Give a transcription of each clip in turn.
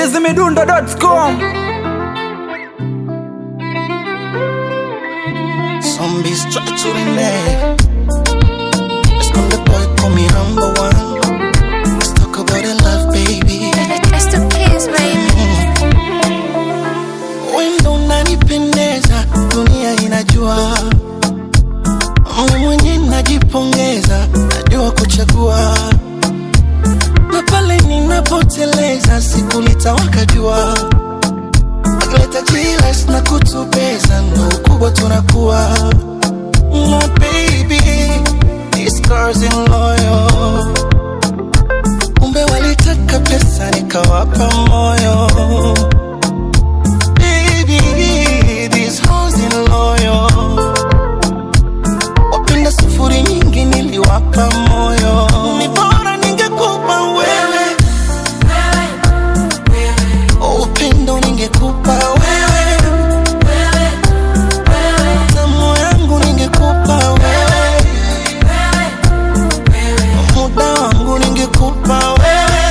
chizimidundo.com Zombies try to renege. Let's come the boy, call me number one. Let's talk about the love, baby. It's the kids, baby. Wendo unanipendeza, dunia inajua. Mimi mwenye najipongeza, najua kuchagua. Na pale ninapoteleza, siku litawaka jua. Wakileta jilas na kutubeza, ndo ukubwa tunakuwa. My baby, these girls in loyal. Kumbe walitaka pesa, nikawapa moyo. Baby, these hoes in loyal. Wapenda sufuri nyingi niliwapa moyo. Ni bora ningekupa wewe. Upendo ningekupa wewe. Tamu yangu ningekupa wewe. Muda wangu ningekupa wewe.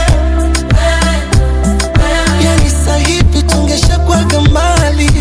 Yani sahivi tungeshakwaga mbali.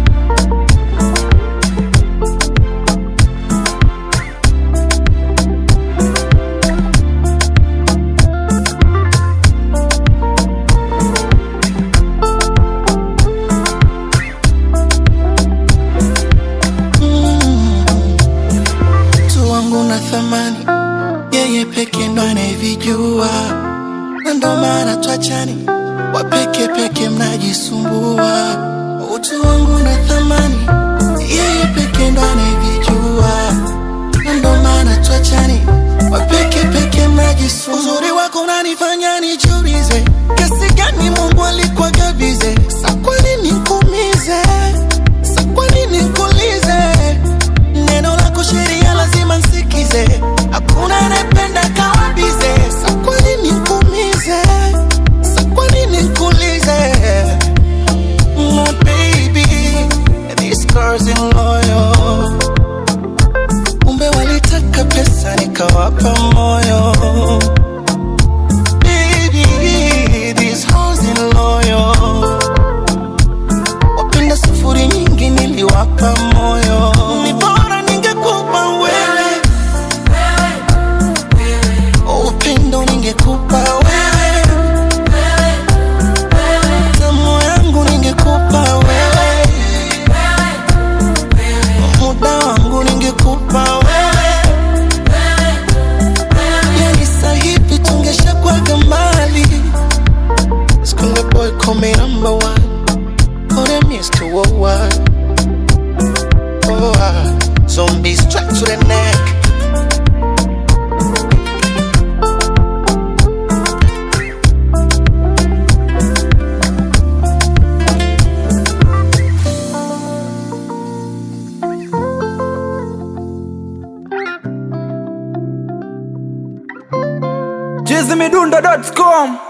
mtu wangu na thamani, yeye peke ndo anayevijua, na ndo maana twachani, wapeke peke mnajisumbua. Utu wangu na thamani, yeye peke ndo anayevijua, na ndo maana twachani, wapeke peke mnajisumbua. Uzuri wako unanifanya nijiulize, kiasi gani Mungu alikuwa gabize, sa kwa nini nikuumize, sa kwa nini nikuulize neno lako sheria lazima nsikize, hakuna anayependa kawa bize. Sa kwa nini nikuumize? Sa kwa nini nikuulize? My baby, these girls in loyal. Kumbe walitaka pesa nikawapa moyo. Baby, these hoes in loyal. Wapenda sufuri nyingi niliwapa moyo. Ni bora ningekupa wewe. Upendo ningekupa wewe. Tamu yangu ningekupa wewe. Muda wangu ningekupa wewe. Yani sahivi tungeshakwaga mbali. Skunga boy call me number one. Oh, them Mr. Worldwide. Oh, ah. zombies strapped to the neck. chizimidundo.com